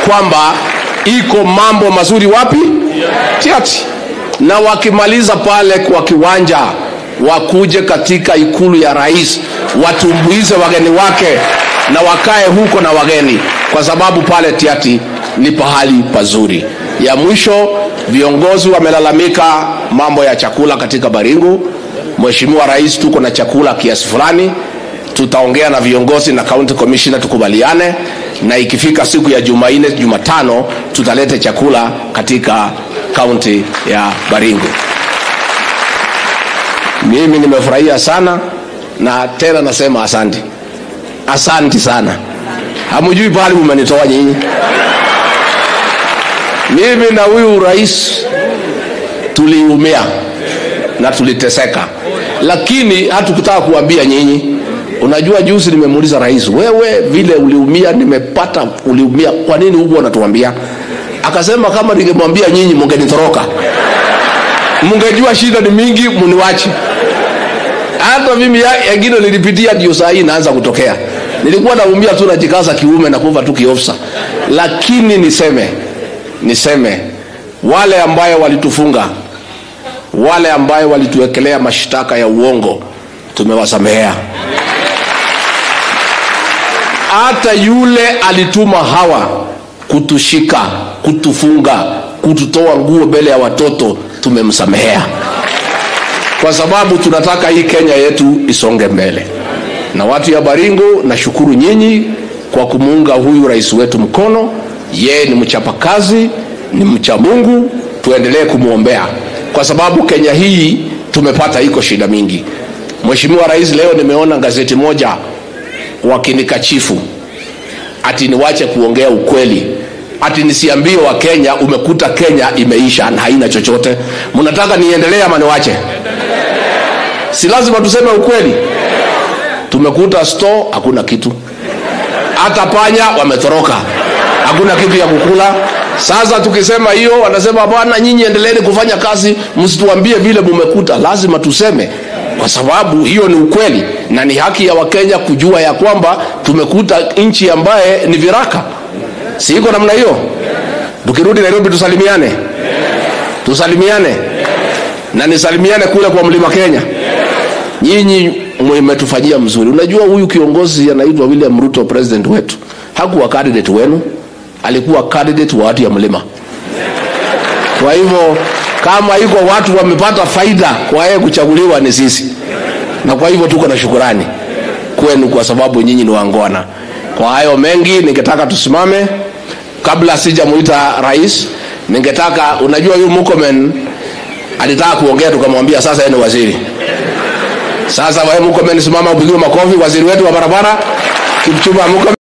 kwamba iko mambo mazuri wapi tiati na wakimaliza pale kwa kiwanja wakuje katika ikulu ya rais watumbuize wageni wake na wakae huko na wageni kwa sababu pale tiati ni pahali pazuri ya mwisho viongozi wamelalamika mambo ya chakula katika baringu mheshimiwa rais tuko na chakula kiasi fulani tutaongea na viongozi na county commissioner tukubaliane na ikifika siku ya jumanne jumatano tutalete chakula katika kaunti ya baringo mimi nimefurahia sana na tena nasema asanti asanti sana hamujui pahali mumenitoa nyinyi mimi na huyu rais tuliumia na tuliteseka lakini hatukutaka kuambia nyinyi unajua juzi nimemuuliza rais wewe vile uliumia nimepata uliumia kwa nini huku wanatuambia akasema kama ningemwambia nyinyi mungenitoroka mungejua shida ni mingi muniwache hata mimi yengine nilipitia ndio saa hii inaanza kutokea nilikuwa naumia tu najikaza kiume na kuva tu kiofsa lakini niseme niseme wale ambayo walitufunga wale ambayo walituwekelea mashtaka ya uongo tumewasamehea hata yule alituma hawa kutushika kutufunga kututoa nguo mbele ya watoto tumemsamehea kwa sababu tunataka hii kenya yetu isonge mbele na watu ya baringo nashukuru nyinyi kwa kumuunga huyu rais wetu mkono yeye ni mchapakazi ni mcha mungu tuendelee kumwombea kwa sababu kenya hii tumepata iko shida mingi mheshimiwa rais leo nimeona gazeti moja wakinikachifu ati niwache kuongea ukweli ati nisiambie wa kenya umekuta kenya imeisha na haina chochote mnataka niendelee ama niwache si lazima tuseme ukweli tumekuta store hakuna kitu hata panya wametoroka hakuna kitu ya kukula sasa tukisema hiyo wanasema bwana nyinyi endeleeni kufanya kazi msituambie vile mumekuta lazima tuseme kwa sababu hiyo ni ukweli na ni haki ya wakenya kujua ya kwamba tumekuta nchi ambaye ni viraka si iko namna hiyo tukirudi nairobi tusalimiane tusalimiane na nisalimiane kule kwa mlima kenya nyinyi mmetufanyia mzuri unajua huyu kiongozi anaitwa william ruto president wetu hakuwa candidate wenu alikuwa candidate wa watu ya mlima kwa hivyo kama iko watu wamepata faida kwa yeye kuchaguliwa ni sisi na kwa hivyo tuko na shukurani kwenu kwa sababu nyinyi ni wangwana kwa hayo mengi ningetaka tusimame kabla sijamuita rais ningetaka unajua huyu mukomen alitaka kuongea tukamwambia sasa yeye ni waziri sasa wewe mukomen simama upigiwe makofi waziri wetu wa barabara kipchumba mukomen